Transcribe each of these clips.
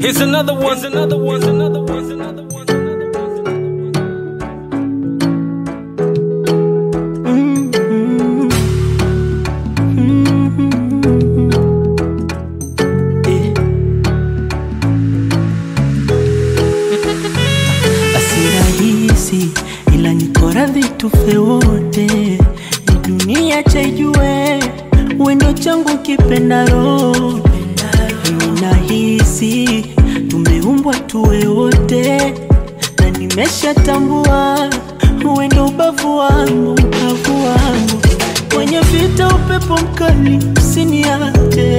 Here's another one, here's another one, here's another one, here's another one. Basi rahisi ila niko radhi tufe wote, ni dunia chaijue wendo changu kipenda roho. Mimi nahisi tumeumbwa tuwe wote, na nimeshatambua wendo ubavu wangu, ubavu wangu kwenye vita, upepo mkali usiniache,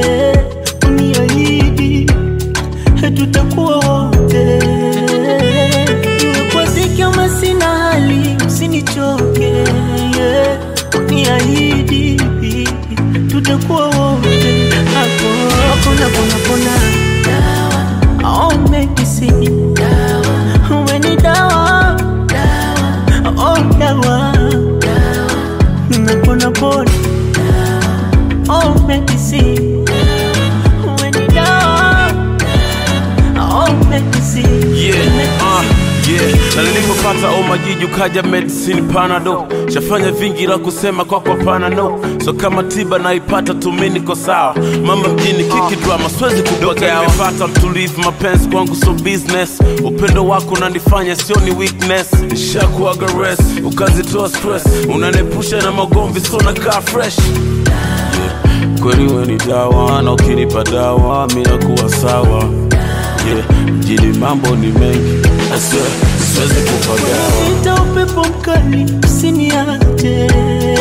uniahidi tutakuwa wote, iwe kwa dhiki ama sina hali, usinichoke, yeah. niahidi tutakuwa wote, hapo hakuna pona pona, dawa oh, medicine dawa, uwe ni dawa oh, dawa napona pona, oh, medicine uwe ni dawa oh, medicine Yeah, uh, medicine. yeah. Na nilipopata omajiji ukaja medicine panado shafanya vingi la kusema kwako hapana no so kama tiba naipata tumi niko sawa mama mjini kiki drama siwezi kudoka nimepata mtulivu mapenzi kwangu so business upendo wako unanifanya sio ni weakness nishakuaga rest ukazitoa stress unanepusha na magomvi so nakaa fresh kweli we ni dawa na ukinipa dawa mi nakuwa sawa yeah. mjini mambo ni mengi I swear, siwezi kupagawa Vita upepo mkali usiniache,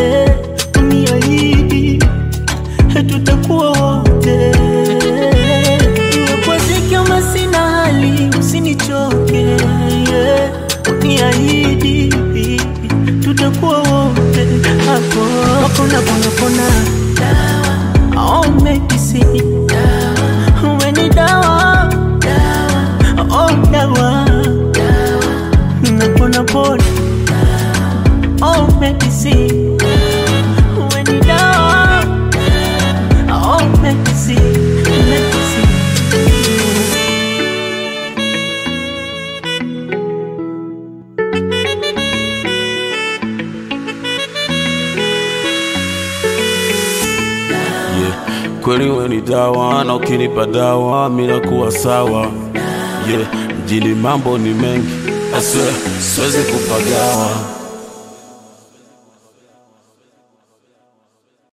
uniahidi tutakuwa wote, iwe kwa dhiki ama sina hali, usinichoke, yeah. uniahidi tutakuwa wote, hapo hakuna pona pona, dawa oh, medicine dawa, uwe ni dawa dawa oh, dawa napona pona oh medicine when you down oh medicine medicine yeah. kweli we ni dawa na ukinipa dawa mi nakuwa sawa yeah. mjini mambo ni mengi I swear, siwezi kupagawa